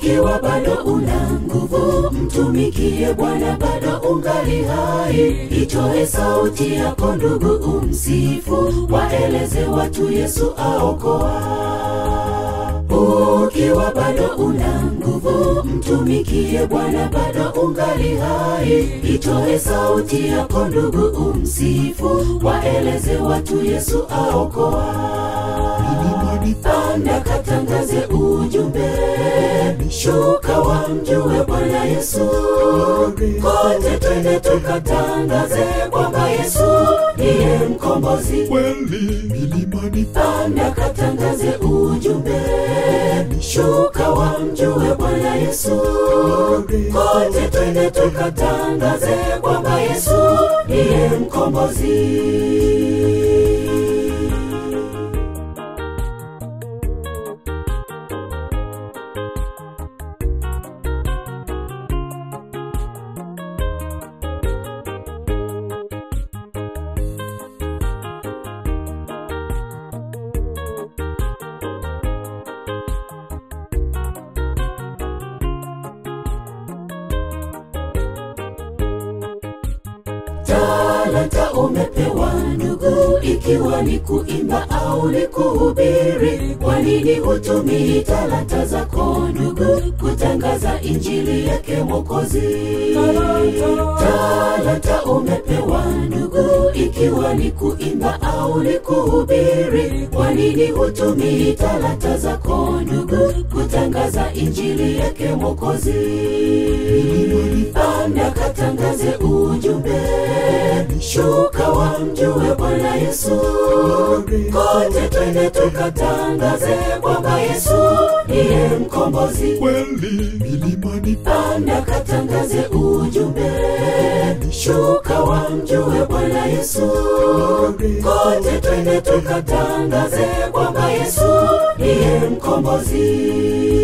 ukiwa bado una nguvu mtumikie bwana bado ungali hai itoe sauti yako ndugu umsifu waeleze watu yesu aokoa ukiwa bado una nguvu mtumikie bwana bado ungali hai itoe sauti yako ndugu umsifu waeleze watu yesu aokoa panda katangaze ujumbe shuka wamjue bwana yesu kote twende tukatangaze kwamba yesu ndiye mkombozi kweli milimani panda katangaze ujumbe shuka wamjue bwana yesu kote twende tukatangaze kwamba yesu ndiye mkombozi talanta umepewa ndugu ikiwa ni kuimba au ni kuhubiri kwa nini hutumii talanta zako ndugu kutangaza injili yake mwokozi talanta umepewa ndugu ikiwa ni kuimba au ni kuhubiri kwa nini hutumii talanta zako ndugu kutangaza injili yake mwokozi panda katangaze ujumbe shuka wamjue bwana yesu kote twende tukatangaze kwamba yesu ndiye mkombozi kweli milimani panda katangaze ujumbe shuka wamjue bwana yesu kote twende tukatangaze kwamba yesu ndiye mkombozi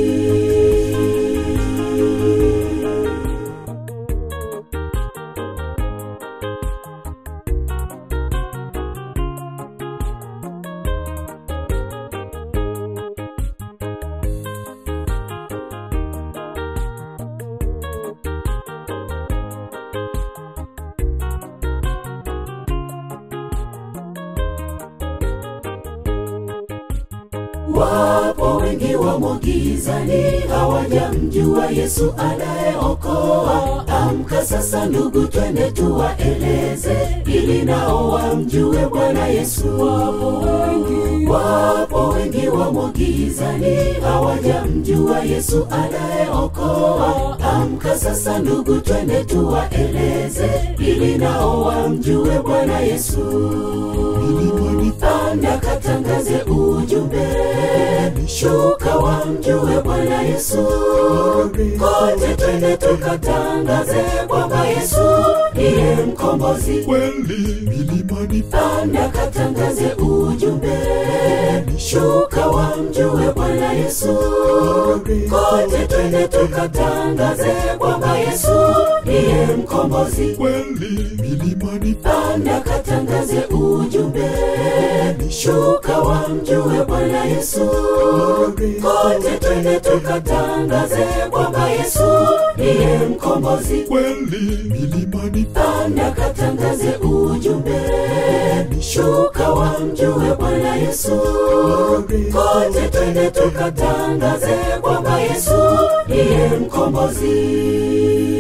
wapo wengi wamo gizani hawajamjua yesu anayeokoa amka sasa ndugu twende tuwaeleze ili nao wamjue bwana yesu wapo wengi wapo wengi wamo gizani hawajamjua yesu anayeokoa amka sasa ndugu twende tuwaeleze ili nao wamjue bwana yesu milimani panda katangaze ujumbe shuka wamjue bwana yesu kote twende tukatangaze kwamba yesu ndiye mkombozi kweli milimani panda katangaze ujumbe shuka wamjue bwana yesu kote twende tukatangaze kwamba yesu ndiye mkombozi kweli milimani panda katangaze ujumbe shuka wamjue bwana yesu kote twende tukatangaze kwamba yesu ndiye mkombozi kweli milimani panda katangaze ujumbe shuka wamjue bwana yesu kote twende tukatangaze kwamba yesu ndiye mkombozi